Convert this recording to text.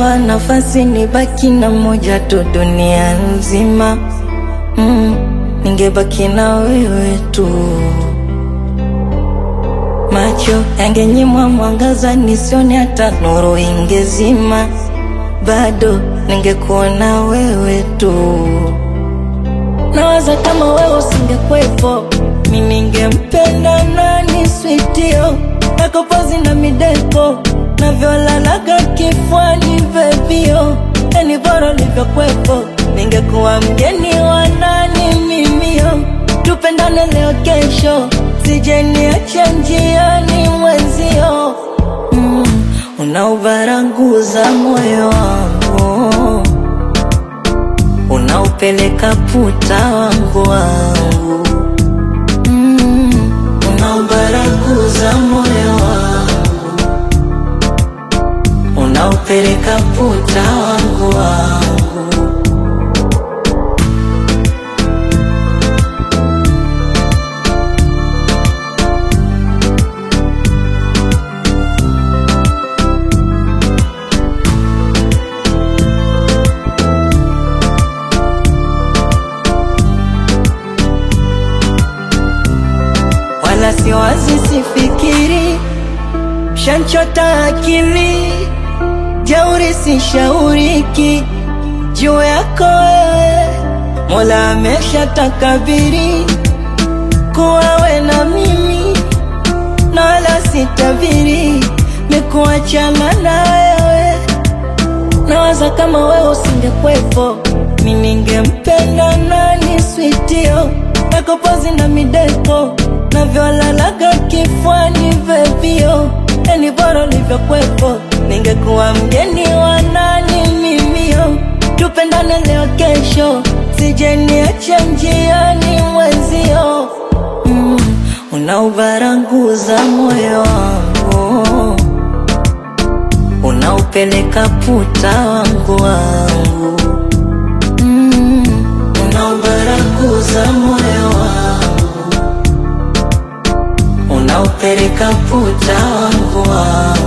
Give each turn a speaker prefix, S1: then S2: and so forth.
S1: Ningepewa nafasi nibaki na moja tu dunia nzima, mm, ningebaki na wewe tu. Macho yangenyimwa mwangaza nisione hata nuru ingezima, bado ningekuona wewe tu. Nawaza kama wewe usingekwepo, mi ningempenda nani? Switio yako pozi na mideko navyolalaga kifuani vevio, yani bora ulivyokwepo, ningekuwa mgeni wa nani mimio, tupendane leo kesho, sijeniacha njiani mwenzio, mm, unaubaranguza moyo wangu unaupeleka puta wangu wangu mm, unaubaraguza moyo wangu unaupeleka puta wangu wangu wala siwazi, sifikiri, shanchota akili, jeuri sishauriki juu yako wewe, Mola amesha takabiri kuwa we na mimi, na wala sitabiri mikuachana na wewe. Nawaza kama wewe usingekwepo, mi ningempenda nani? Switio yako pozi na mideko navyolalaga kifuani vevio, yani bora ulivyokwepo, ningekuwa mgeni wa nani mimio, tupendane leo kesho, sijeniacha njiani mwenzio, mm, unaubaranguza moyo wangu unaupeleka puta wangu wangu mm, unaubaraguza moyo wangu unaupeleka puta wangu wangu